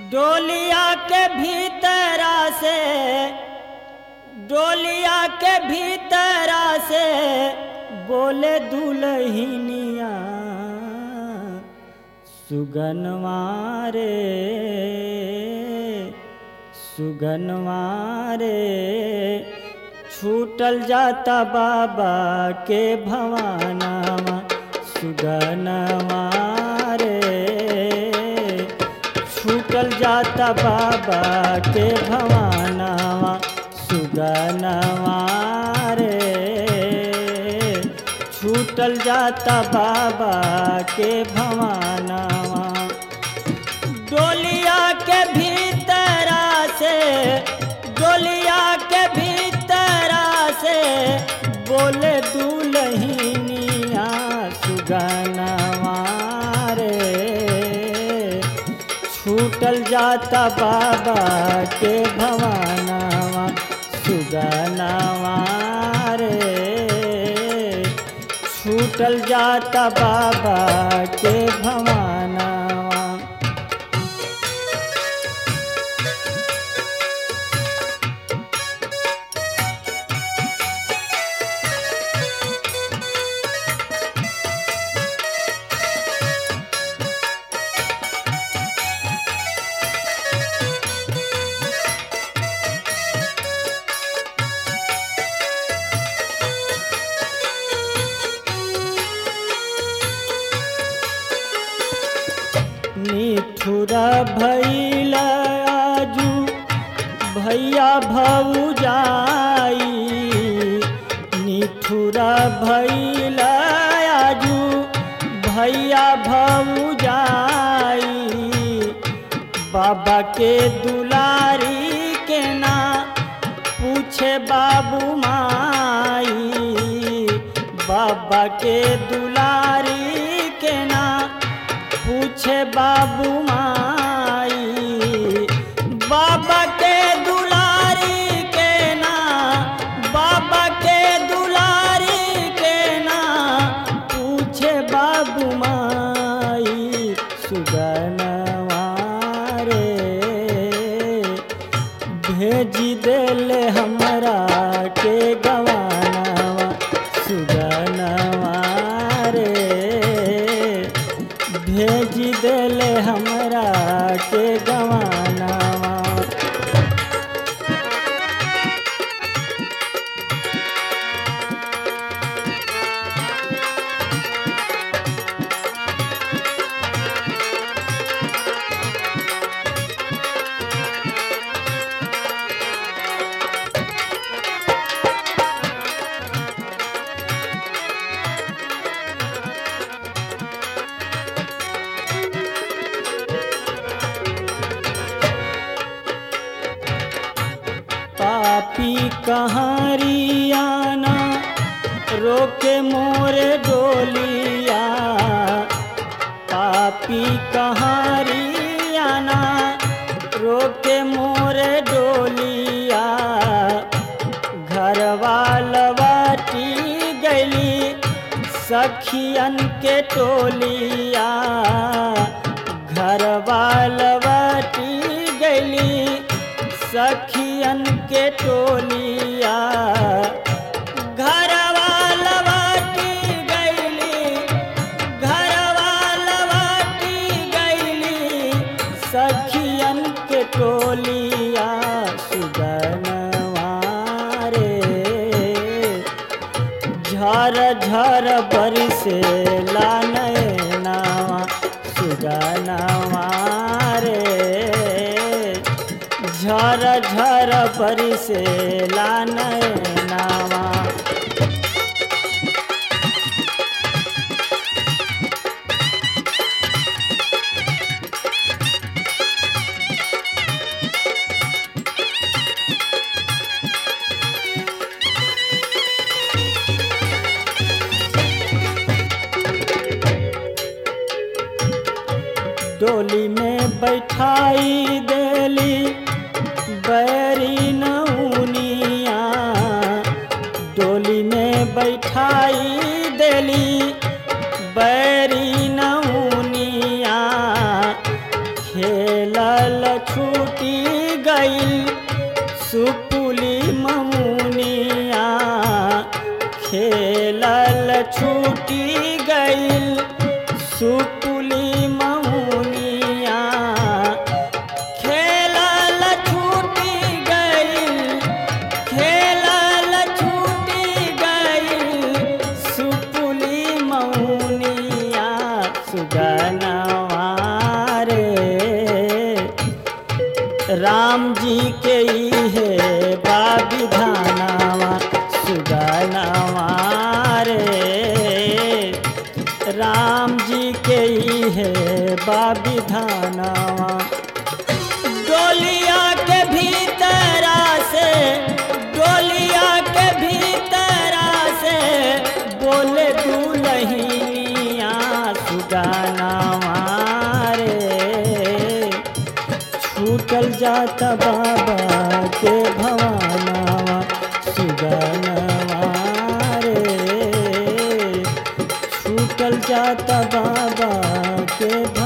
डोलिया के भीतरा से डोलिया के भीतरा से बोले दुलहिनिया सुगनवारे सुगनवारे छूटल जाता बाबा के भवानावा सुगनवारे छूटल जाता बाबा के भवानावा सुगनवा रे छूटल जाता बाबा के भवानावा डोलिया के भीतरा से डोलिया के भीतरा से बोले दुलहिनिया सुगनवा रे छूटल जाता बाबा के भवानावा सुगनवा रे छूटल जाता बाबा के भवानावा निठुरा भैल आजू भैया भौजाई निठुरा भैल आजू भैया भौजाई बाबा के दुलारी के ना पूछे बाबू माई बाबा के दुलारी के ना पूछे बाबू माई बाबा के दुलारी के ना बाबा के दुलारी के ना पूछे बाबू माई सुगनवा रे भेजी देले हमरा के गवानवा सुगनवा रे भेजी देले हमरा के गवानवा पापी कहारियाना रोके मोरे डोलिया पापी कहारियाना रोके मोरे डोलिया घरवा लवाटी गली सखियन के टोलिया घरवा लवाटी गली सखियन के टोलिया घरवा लवाटी गैली घरवा लवाटी गैली सखियन के टोलिया सुगनवा रे झर झर बरसे लानवा सुगनवा रे झर झर बरसे लानवा डोली में बैठाई देली बैरी नौनिया डोली में बैठाई देली बैरी नौनिया खेलल गईल सुपुली ममुनिया खेलल छूटी गईल सुपुली ममुनिया खेलल छूटी गईल खेलल छूटी गईल सुपुली मौनिया सुगनवा रे राम जी के है बाबिधानावा सुगनवा रे राम जी के है बाबिधानावा डोलिया के भीतरा से डोलिया के भीतरा से बोले दुलहिया सुगाना मारे छूटल जाता बाबा के भवानावा सुगाना रे छूटल जाता बाबा के